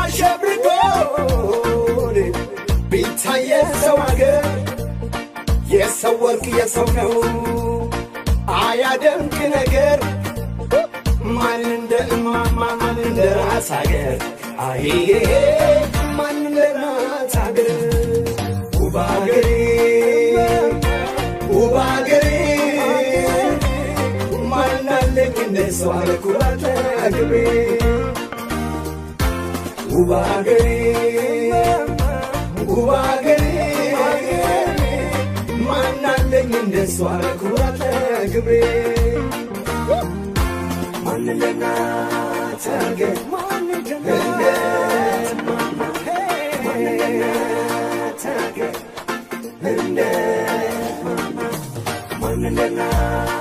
አሸብርቆ ቢታይ የሰው አገር የሰው ወርቅ የሰው ነው አያደምቅ ነገር ማን እንደ እማማ ማን እንደ ራስ አገር አይ ማን እንደ ራስ አገር ውብ አገሬ ውብ አገሬ ማናለኝ እንደ ሰው አለኩራት አገሬ ውብ አገሬ ውብ አገሬ ማናለኝ እንደ ሰው አለኩራት አገሬ ማን እንደ እናት አገር ማን እንደ ማማ ማን እንደ እናት አገር እንደ ማማ ማን እንደ እናት